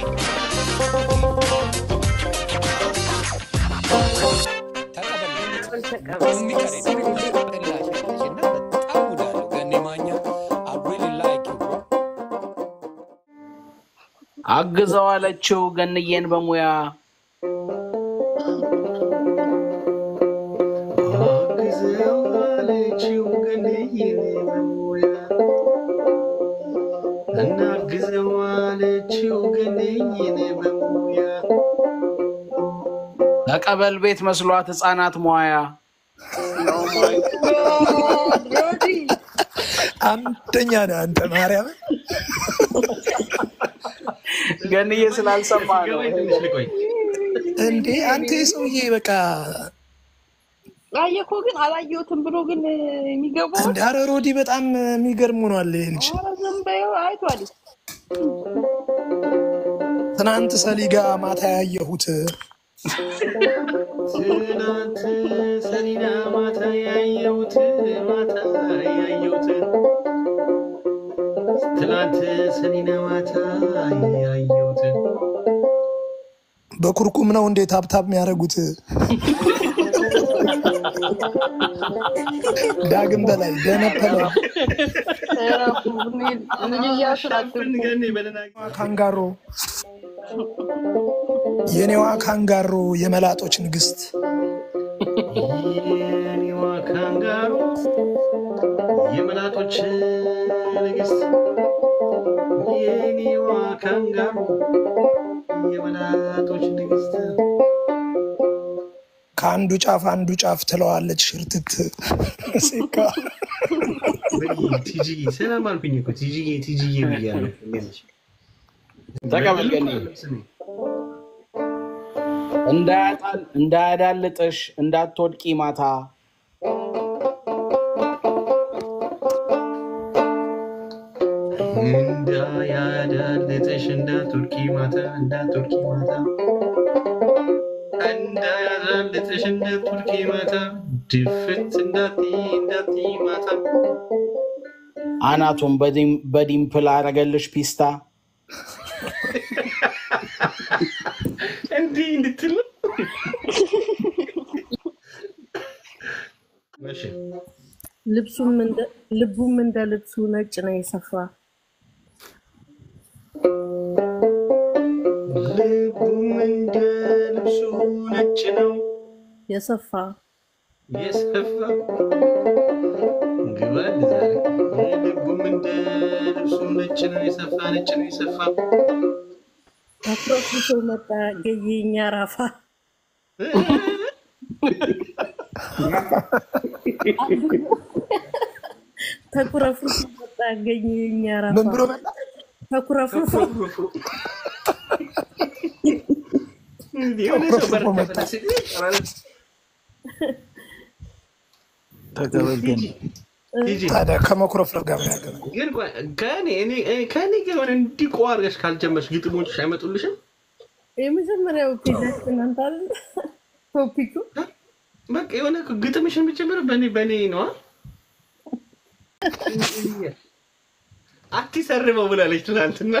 አግዘው አለችው ገንዬን በሙያ አግዘው አለችው ገንዬን በሙያ እናግዘው አለችው ገንዬን በሙያ ተቀበል ቤት መስሏት ህፃናት መዋያ አንደኛ ነህ አንተ ማርያም ገንዬ ስላልሰማ ነው። ትንሽ ልቆይ። እንዴ አንተ የሰውዬ በቃ አየኮ ግን አላየሁትም ብሎ ግን የሚገባው እንደ ኧረ ሮዲ በጣም የሚገርም ሆኗል ይሄ ልጅ። ኧረ ዝም በይው አይቷል። ትናንት ሰሊጋ ማታ ያየሁት ትናንት ሰሊና ማታ ያየሁት ማታ ያየሁት ትናንት ሰሊና ማታ ያየሁት በኩርኩም ነው እንዴት ሀብታብ የሚያደርጉት? ዳግም በላይ ደነፈለ ልጅ እያስላችሁ ገኔ በደህና ካንጋሮ የኔዋ ካንጋሮ የመላጦች ንግስት የኔዋ ካንጋሮ የመላጦች ንግስት የኔዋ ካንጋሮ የመላጦች ንግስት ከአንዱ ጫፍ አንዱ ጫፍ ትለዋለች ሽርትት ሲካ ቲጂዬ ሰላም አልኩኝ እኮ ቲጂዬ ቲጂዬ ብያለሁ። እንዴት ነሽ? ተቀበል ገንዬ እንዳያጣል- እንዳያዳልጥሽ እንዳትወድቂ ማታ እንዳያዳልጥሽ እንዳትወድቂ ማታ እንዳትወድቂ ማታ እንዳያዳልጥሽ እንዳትወድቂ ማታ ድፍት እንዳትይ እንዳትይ ማታ አናቱን በዲም- በዲምፕል አረገልሽ ፒስታ እንዲህ እንድትል ነው። እሺ ልብሱም እንደ- ልቡም እንደ ልብሱ ነጭ ነው የሰፋ ልቡም እንደ ልብሱ ነጭ ነው የሰፋ የሰፋ ግባል ዛሬ ልቡም እንደ ልብሱ ነጭ ነው የሰፋ ነጭ ነው የሰፋ ተኩረፍርሶ መጣ ገየኛ ራፋ ተኩረፍርሶ መጣ ገየኛ ራፋ ምን ብሎ መጣ? ተኩረፍርሶ የሆነ ሰው በር ከፈተ ሲል ይጠራል። ተቀበል ገንዬ ሂጂ። ታዲያ ከመኩረፍረፍ ጋር ምን ያገናኝ? ግን ቆይ፣ ከእኔ እኔ- እኔ- ከእኔ ጋር የሆነ እንዲህ ቆ አድርገሽ ካልጀመርሽ ግጥሞችሽ አይመጡልሽም? የመጀመሪያው ፔጃችን አንተ አይደል? ቶፒኩ በቃ የሆነ እኮ ግጥምሽን የምትጀምረው በእኔ በእኔ ነዋ። አትሰርበው ብላለች ትናንትና።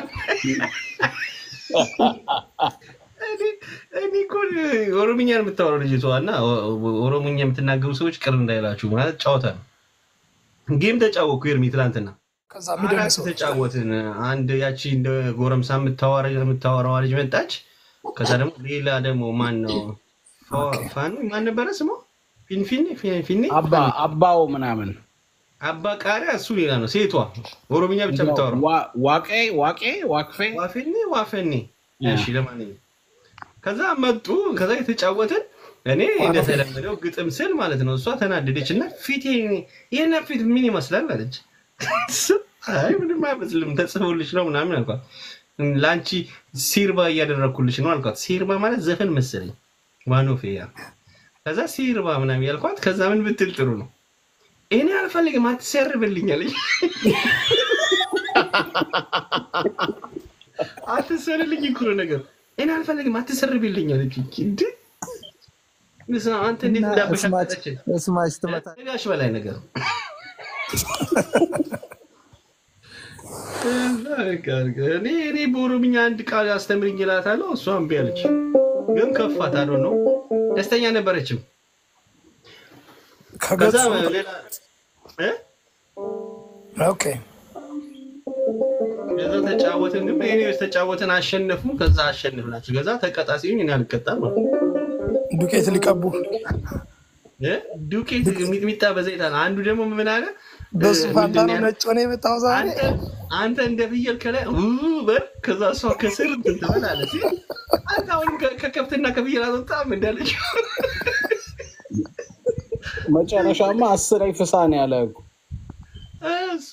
እኔ- እኔ እኮ ኦሮምኛ ነው የምታወራው ልጅቷ እና ኦሮሞኛ የምትናገሩ ሰዎች ቅር እንዳይላችሁ ማለት ጨዋታ ነው። ጌም ተጫወኩ ኤርሚ ትናንትና ከዛ አራት የሚደንሰው ተጫወትን። አንድ ያቺ እንደ ጎረምሳ የምታወራ የምታወራዋ ልጅ መጣች። ከዛ ደግሞ ሌላ ደግሞ ማን ነው ፋኒ ማን ነበረ ስሟ? ፊንፊኔ ፊንፊኔ አባ አባው ምናምን አባ ቃሪያ እሱ ሌላ ነው። ሴቷ ኦሮምኛ ብቻ የምታወራው ዋ- ዋቄ ዋቄ ዋክፌ ዋፌኔ ዋፈኔ። እሺ ለማንኛውም ከዛ መጡ። ከዛ የተጫወትን እኔ እንደተለመደው ግጥም ስል ማለት ነው። እሷ ተናደደች እና ፊቴ ይህን ፊት ምን ይመስላል አለች። አይ ምንም አይመስልም ተጽፎልሽ ነው ምናምን አልኳት። ለአንቺ ሲርባ እያደረግኩልሽ ነው አልኳት። ሲርባ ማለት ዘፈን መሰለኝ ዋኖፌያ። ከዛ ሲርባ ምናምን ያልኳት። ከዛ ምን ብትል ጥሩ ነው እኔ አልፈልግም አትሰርብልኝ አለች። አትሰርልኝ እኮ ነው ነገር እኔ አልፈልግም አትሰርብልኝ አለች። እንደ ንስ አንተ እንዴት እንዳበሻቀጠችን ስማች ትመታ ጋሽ በላይ ነገር እኔ እኔ በኦሮምኛ አንድ ቃል አስተምርኝ እላታለሁ። እሷ እምቢ አለች። ግን ከፋት አዶ ነው ደስተኛ ነበረችም። ከዛ ከገጹ ሌላ እ? ኦኬ ከዛ ተጫወትን። ግን ኤኒዌይስ ተጫወትን፣ አሸነፉ። ከዛ አሸንፍናቸው። ከዛ ተቀጣ ሲሉኝ እኔ አልቀጣም አልኩ። ዱቄት ሊቀቡ እ? ዱቄት ሚጥሚጣ በዘይት አለ። አንዱ ደግሞ ምን አለ? በሱ እ, ፋንታ ምንድን ነው ነው ነጭ ሆነ የመጣው ዛሬ። አንተ አንተ እንደ ፍየል ከላይ ው በል ከዛ እሷ ከስር እንትን ትበላለች። አንተ አሁንም ከ- ከከብትና ከፍየል አልወጣም እንዳለች መጨረሻማ አስር ፍሳ ነው ያለ እኮ። እሱ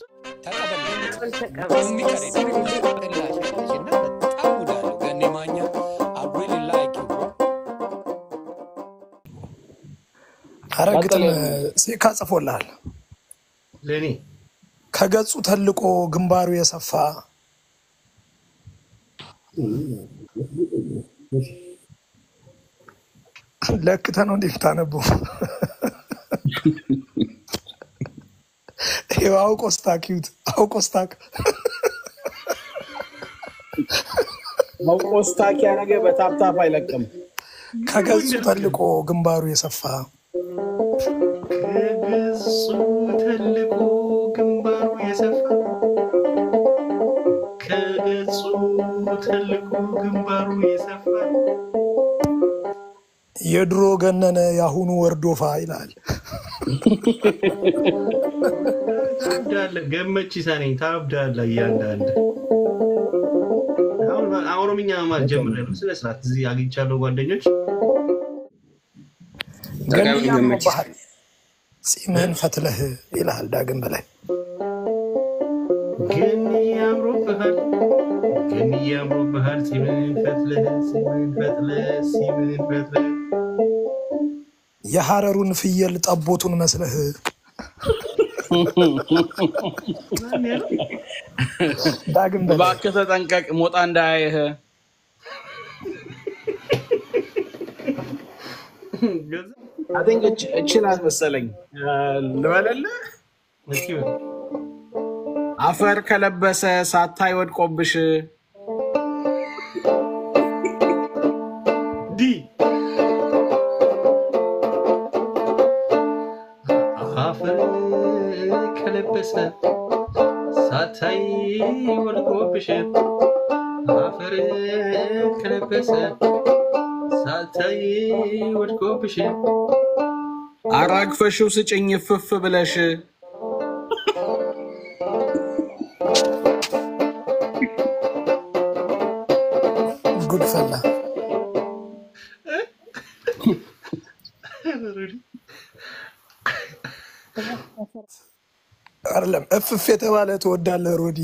አረ ግጥም ቀጥል። ሴካ ጽፎልሃል። ለእኔ ከገጹ ተልቆ ግንባሩ የሰፋ ለክተ ነው እንዴ የምታነበው? ይኸው አውቆ ስታኪዩት አውቆ ስታክ መቆስታኪያ ነገር በታፕታፕ አይለቅም። ከገጹ ተልቆ ግንባሩ የሰፋ ከገጹ ተልቆ ግንባሩ የሰፋ ከገጹ ተልቆ ግንባሩ የሰፋ የድሮ ገነነ የአሁኑ ወርዶፋ ይላል። ታብዳለህ። ገመቺሳ ነኝ። ታብዳለህ። እያንዳንድ አሁን ኦሮምኛ መማር ጀምሬያለሁ። ስነ ስርዓት እዚህ አግኝቻለሁ ጓደኞች። ገንያ ባህል ጺምህን ፈትለህ ይልሃል ዳግም በላይ ግን ያምሮብሃል፣ ግን ያምሮብሃል። ሲምን ፈትለህ ሲምን ፈትለህ ሲምን ፈትለህ የሐረሩን ፍየል ጠቦቱን መስለህ ማን ያለው? ዳግም በላይ እባክህ ተጠንቀቅ፣ ሞጣ እንዳያይህ። አይ ቲንክ እችናት መሰለኝ ልበለልህ። እስኪ በል። አፈር ከለበሰ ሳታይ ወድቆብሽ ዲ አፈር ከለበሰ ሳታይ ወድቆብሽ አፈር ከለበሰ ሳታይ ወድቆብሽ አራግፈሽው ስጭኝ ፍፍ ብለሽ ጉድ ፈላ። አይደለም እፍፍ የተባለ ትወዳለህ ሮዲ።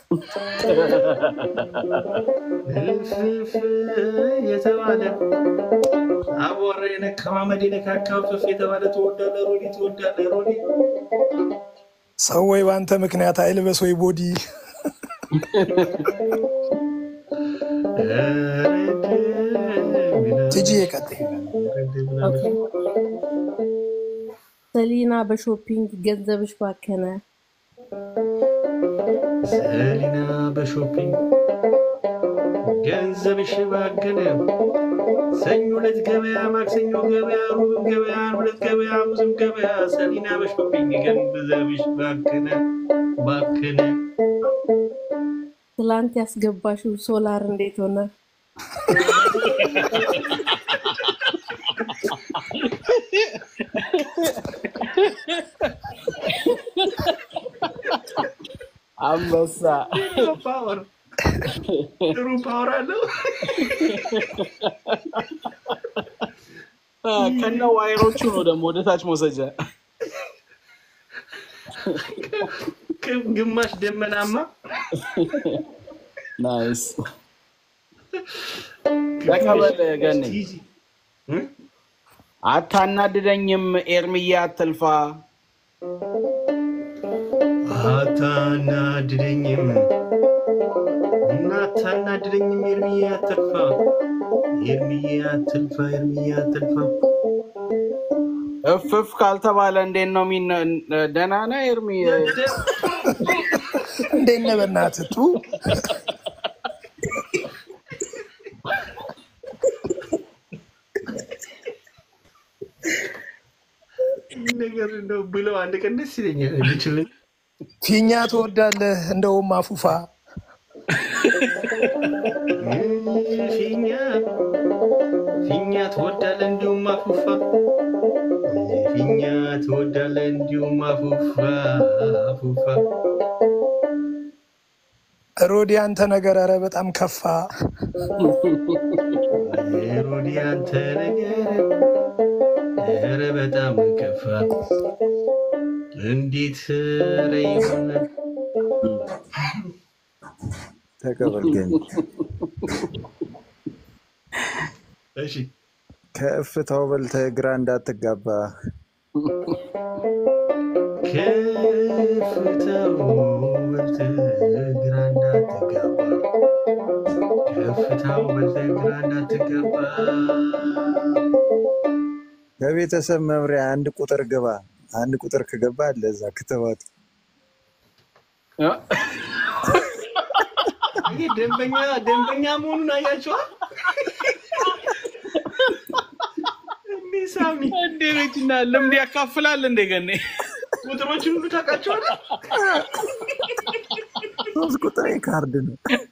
እፍፍ የተባለ አቧራ የነካው አመድ የነካካው እፍፍ የተባለ ትወዳለህ ሮዲ ትወዳለህ ሮዲ ሰው ወይ በአንተ ምክንያት አይልበስ ወይ ቦዲ። ትጂ ቀጥይ። ሰሊና በሾፒንግ ገንዘብሽ ባከነ። ሰሊና በሾፒንግ ገንዘብሽ ባገነ። ሰኞ ዕለት ገበያ፣ ማክሰኞ ገበያ፣ ሮብም ገበያ፣ ሁለት ገበያ፣ ሐሙስም ገበያ። ሰሊና በሾፒንግ ገንዘብሽ ባከነ ባከነ። ትላንት ያስገባሽው ሶላር እንዴት ሆነ? አንበሳ ፓወር ጥሩ ፓወር አለው። አ፣ ከነ ዋይሮቹ ነው ደግሞ ወደታች መውሰጃ። ግማሽ ደመናማ ናይስ ተቀበል ገኔ። እ? አታናድደኝም ኤርምያ አትልፋ። አታናድደኝም እና አታናድደኝም ኤርሚዬ አትልፋ ኤርሚዬ አትልፋ ኤርሚዬ አትልፋ እፍፍ ካልተባለ እንዴት ነው ሚነ ደህና ነህ ኤርሚ? እንዴት ነህ? በእናትህ ጥሩ ይህ ነገር እንደው ብለው አንድ ቀን ደስ ይለኛል ልችልኝ ፊኛ ትወዳለህ? እንደውም አፉፋ ፊኛ ፊኛ ትወዳለህ እንዲሁም አፉፋ ፊኛ ትወዳለህ እንዲሁም አፉፋ አፉፋ ሮዲ አንተ ነገር ኧረ በጣም ከፋ። ሮዲ አንተ ነገር ኧረ በጣም ከፋ። እንዴት ኧረ ይሆናል ተቀበል ገኒ እሺ ከእፍታው በልተህ ግራ እንዳትጋባ ከፍታው በልተህ ግራ እንዳትገባ ከፍታው በልተህ ግራ እንዳትገባ ከቤተሰብ መምሪያ አንድ ቁጥር ግባ። አንድ ቁጥር ከገባ አለ እዛ ክትባቱ ይህ ደንበኛ ደንበኛ መሆኑን አያቸዋል። እንዲህ ሳሚ እንዴ ነችና ልምድ ያካፍላል እንደ ገኔ ቁጥሮችን ሁሉ ታውቃቸዋለህ። ሶስት ቁጥር ካርድ ነው።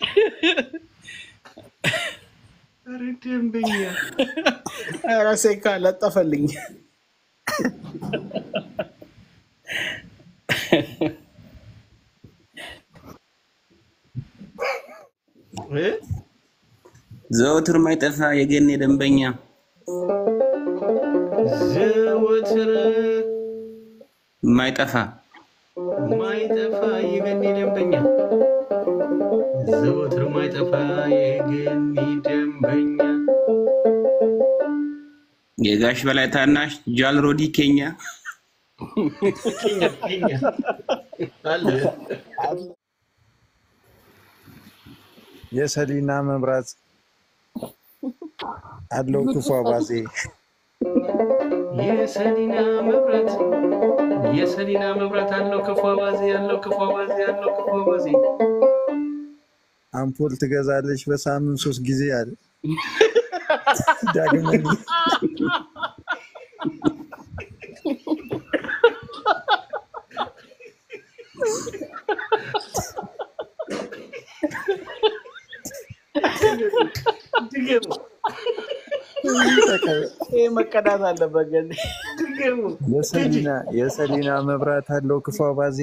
ኧረ ደንበኛ ራሴ ለጠፈልኝ። እ? ዘወትር ማይጠፋ የገኔ ደንበኛ ዘወትር ማይጠፋ ማይጠፋ የገኒ ደንበኛ ዘወትር ማይጠፋ የገኒ ደንበኛ የጋሽ በላይ ታናሽ ጃልሮዲ ኬኛ ኬኛ ኬኛ አለ የሰሊና መብራት አለው ክፉ አባዜ የሰሊና መብራት የሰሊና መብራት አለው ክፉ አባዜ ያለው ክፉ አባዜ ያለው ክፉ አባዜ አምፖል ትገዛለች በሳምንት ሶስት ጊዜ አለ ዳግመኛ ድገሙ ይህ መቀዳት አለበት ገኔ ድገሙ የሰሊና የሰሊና መብራት አለው ክፉ አባዜ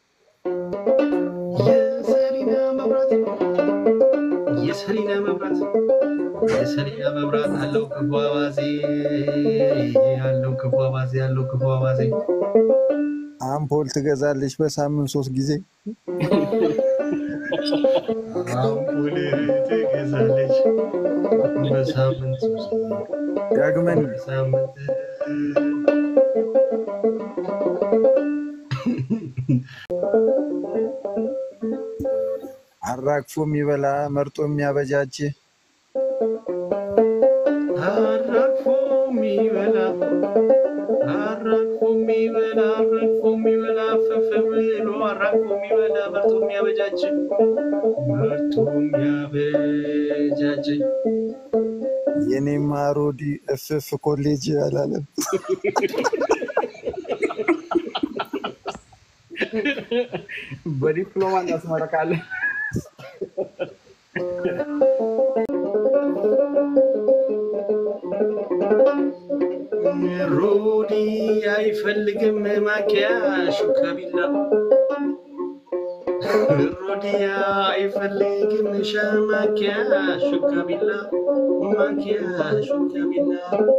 የሰሊና መብራት የሰሊና መብራት የሰሊና መብራት አለው ክፉ አባዜ ያለው ክፉ አባዜ ያለው ክፉ አባዜ አምፖል ትገዛለች በሳምንት ሶስት ጊዜ አምፑል ትገዛለች በሳምንት ሶስት ጊዜ። ዳግመኛ በሳምንት አራግፎ የሚበላ መርጦ የሚያበጃጅ አራግፎ የሚበላ አራግፎ የሚበላ አራግፎ የሚበላ ፈፍ ብሎ አራግፎ የሚበላ መርጦ የሚያበጃጅ መርጦ የሚያበጃጅ የኔማ ሮዲ እፍፍ ኮሌጅ አላለም። በዲፕሎማ እናስመረቃለን። ሮዲ አይፈልግም ማኪያሹ ከቢላ ሮዲ አይፈልግም ሻማኪያሹ ከቢላ ማኪያሹ ከቢላ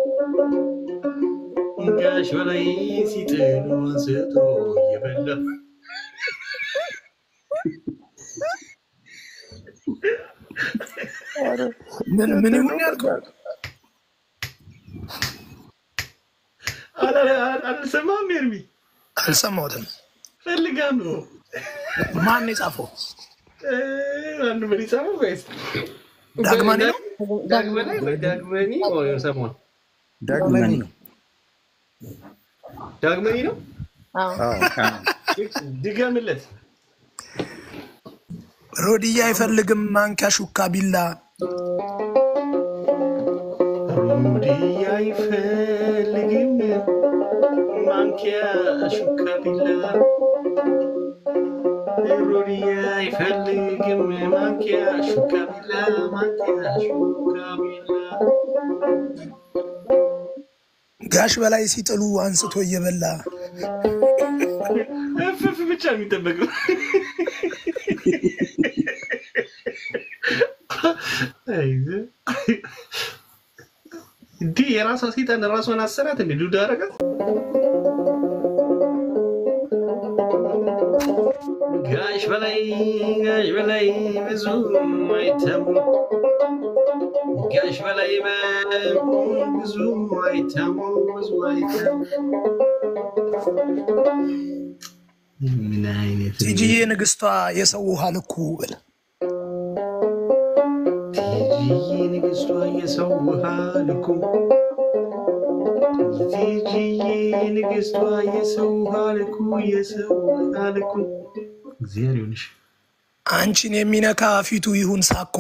ጋሽ በላይ ሲጥሉ አንስቶ እየበላ ምን ምን ይሁን ያልከው? አላ- አላ- አልሰማም ኤርሚ አልሰማሁትም። ፈልጋም ነው ማን የጻፈው? እ፣ አንዱ ምን ይጻፈው ወይስ ዳግማኒ ነው? ዳግመኒ ወይ ዳግመኒ ወይ ሰሞን ዳግመኒ ነው። ዳግመኒ ነው አዎ። አዎ። ድገምለት ሮድያ አይፈልግም ማንኪያ ሹካ ቢላ ሩዲ አይፈልግም ማንኪያ ሹካ ቢላ ሩዲ አይፈልግም ማንኪያ ሹካ ቢላ ማንኪያ ሹካ ቢላ ጋሽ በላይ ሲጥሉ አንስቶ እየበላ እፍፍ ብቻ የሚጠበቀው እንዲህ የራሷ ሴጣን ራሷን አሰራት እንዲ ዱዳ አረጋት። ጋሽ በላይ ጋሽ በላይ ብዙ አይተሙ ጋሽ በላይ ብዙ አይተሙ ብዙ አይተሙ ምን አይነት ቲጂዬ ንግስቷ የሰው ውሃ ልኩ ብል ቲጂዬ ንግስቷ የሰው ውሃ ልኩ ቲጂዬ ንግስቷ የሰው ውሃ ልኩ የሰው ውሃ ልኩ እግዚአብሔር ይሁንሽ። አንቺን የሚነካ ፊቱ ይሁን ሳኮ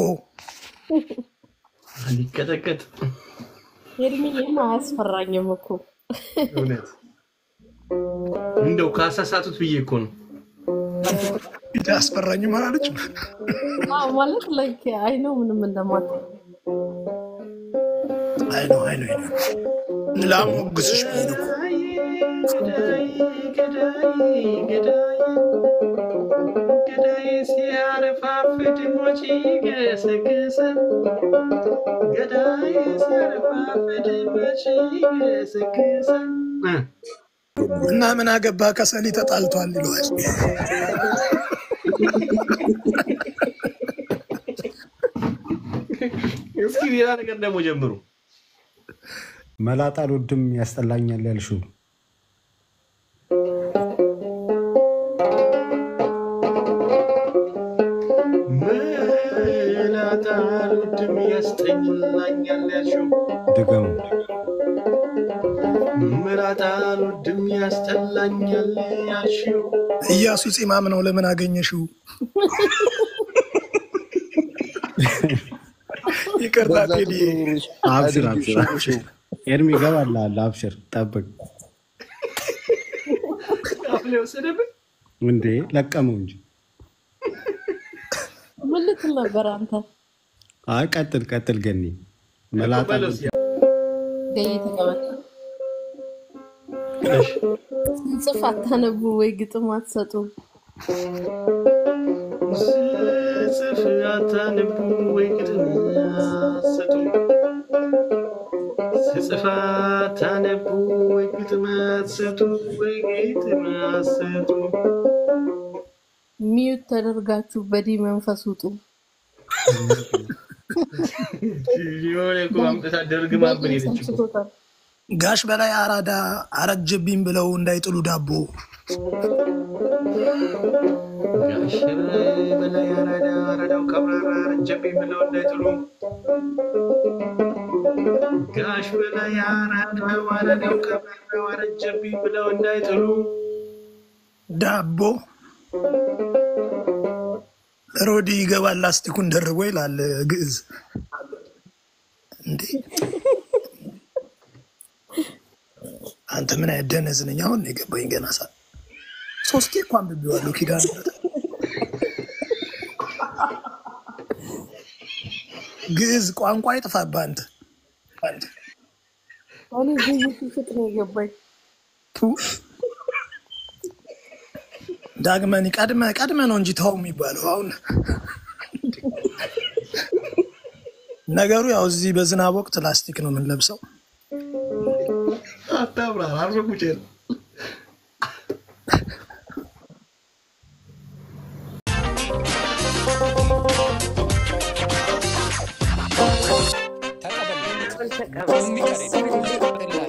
ሊቀጠቀጥ ኤርሚዬም አያስፈራኝም እኮ እውነት እንደው ካሳሳቱት ብዬ እኮ ነው። ፊት አስፈራኝ አላለች። አዎ፣ ማለት ላይክ አይ ነው ምንም እንደማት አይ ነው አይ ነው አይ ነው ላሞግስሽ ብዬ ነው እኮ። ገዳይ ገዳይ ገዳይ ገዳይ ሲያረፋፍድ ሞች ገሰገሰ ገዳይ ሲያረፋፍድ ሞች ገሰገሰ እ እና ምን አገባ ከሰሊ ተጣልቷል ይለዋል። እስኪ ሌላ ነገር ደግሞ ጀምሩ። መላጣ አልወድም ያስጠላኛል ያልሽው መላጣ አልወድም ያስጠላኛል ያልሽው ድገሙ። መላጣ አልወድም ያስጠላኛል ያልሽው እያሱ ፂማም ነው ለምን አገኘሽው? ይቅርታ ቴዲ አብሽር አብሽር አብሽር። ኤርሚ ይገባልሃል። አብሽር ጠብቅ። አፍላ የወሰደብን እንዴ ለቀመው እንጂ። ምን ልትል ነበር አንተ? አይ ቀጥል ቀጥል። ገኒ መላጣ በለው እስኪ። ገይ ተቀመጥ። ስንጽፍ አታነቡ ወይ ግጥም አትሰጡ? ስጽፍ አታነቡ ወይ ግጥም አትሰጡ ስጽፍ አታነቡ ወይ ግጥም አትሰጡ ወይ ግጥም አትሰጡ ሚዩት ተደርጋችሁ በዲ መንፈስ ውጡ። የሆነ እኮ አምጥታ ደርግማ ብን ሄደች እኮ። ሰምስቶታል። ጋሽ በላይ አራዳ አረጀብኝ ብለው እንዳይጥሉ ዳቦ ጋሽ በላይ አራዳ አራዳው ቀብራራ ረጀብኝ ብለው እንዳይጥሉ ጋሽ በላይ አራዳው አራዳው ቀብራራው አረጀብኝ ብለው እንዳይጥሉ ዳቦ ሮዲ ይገባል ላስቲኩን ደርቦ ይላል ግዕዝ። እንዴ አንተ ምን አይነት ደነዝ ነኝ? አሁን ነው የገባኝ። ገና ሳ ሶስቴ እኮ አንብቤዋለሁ ኪዳነ ምሕረት ግዕዝ ቋንቋ ይጥፋብህ አንተ አንተ እኔ ግይ ሲፍጥ ነው የገባኝ። ቱ ዳግመን ቀድመ ቀድመ ነው እንጂ ተው የሚባለው አሁን ነገሩ ያው እዚህ በዝናብ ወቅት ላስቲክ ነው የምንለብሰው። አታብራር አርፈ ቁጭ ነው ተቀበል